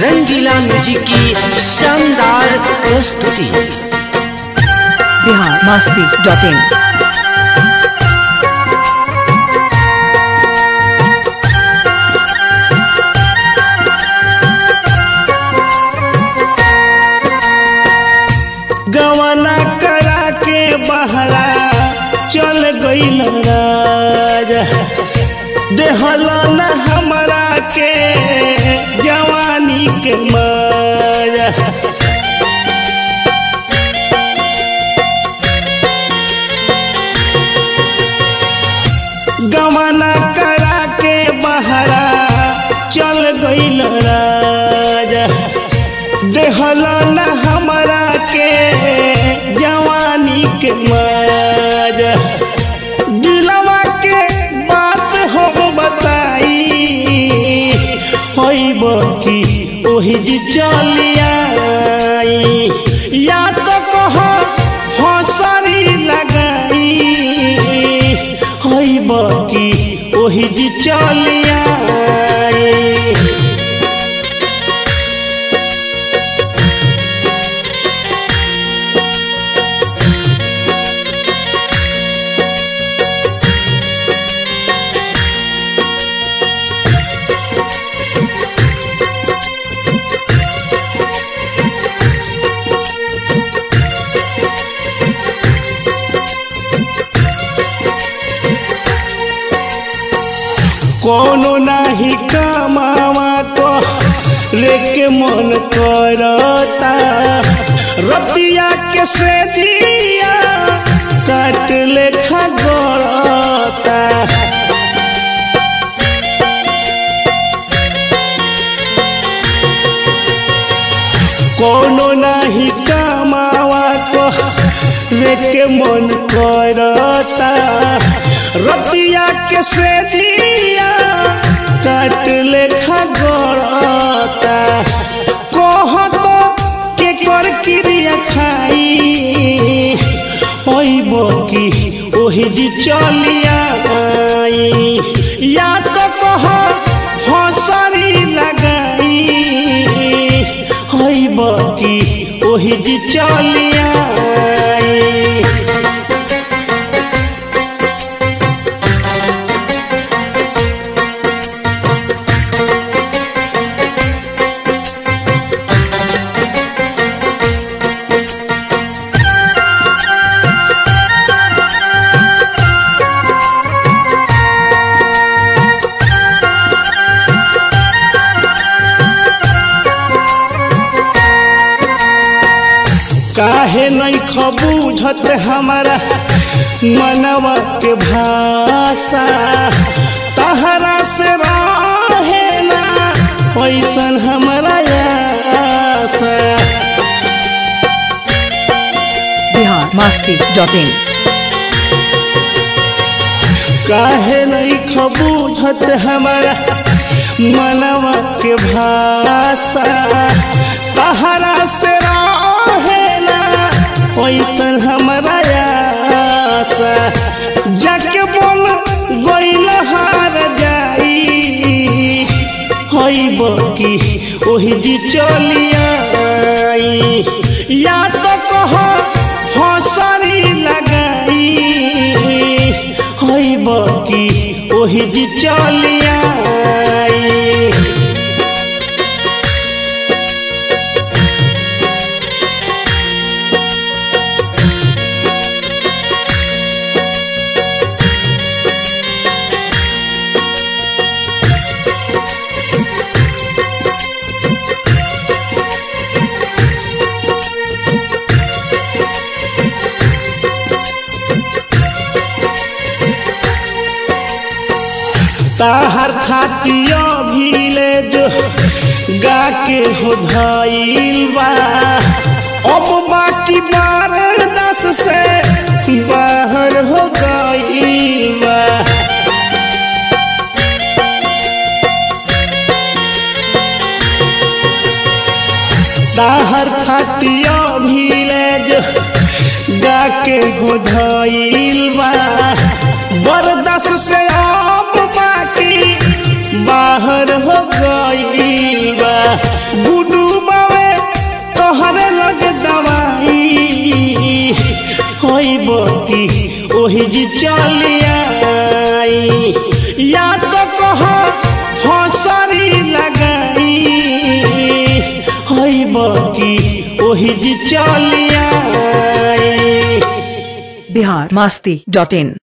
रंगीला music की शानदार प्रस्तुति बिहार मस्ती डॉट इन गवना करा के बहरा चल गईल राजा देहला न हमरा के जवानी के माया गवना करा के बहरा चल गईल राजा देहला न हमरा के जवानी के माजा दिलवा के बात हो बताई होइब की ओही जी चलिया या तो कह हसरी लगाई होइब की ओही जी चलिया कोनो नाही कमावा को लेके मन करता रतिया के से दिया काट लेखा गड़ता कोनो नाही कमावा को लेके मन करता रतिया के से दिया काट लेखा गड़ता कह तो के कर क्रिया खाई ओइब की ओही जी चलिया आई या तो कह हसरी लगाई होइब की ओही जी चलिया आई काहे नहीं खबूझत हमारा मनवा के भाषा तहरा से रहे ना पैसन हमारा आशा बिहार मस्ती डॉट इन काहे नहीं खबूझत हमारा मनवा के भाषा तहरा से रहे ना पैसन हमारा आशा जाके बोल गईल हार जाई होइब की ओही जी चलिया आई या तो कह हसरी लगाई होइब की ओही जी चलिया आई ताहर खातियो भीले जो गा के हो धइल बा अब बाकी बारह दस से बाहर हो गइल बा ताहर खातियो भीले जो गा के हो धइल बा बरदस से अब बाकी बाहर हो गइल बा बकी ओही जी चलिया या तो कह हसरी लगाई हई बकी ओही जी चलिया बिहार मस्ती डॉट इन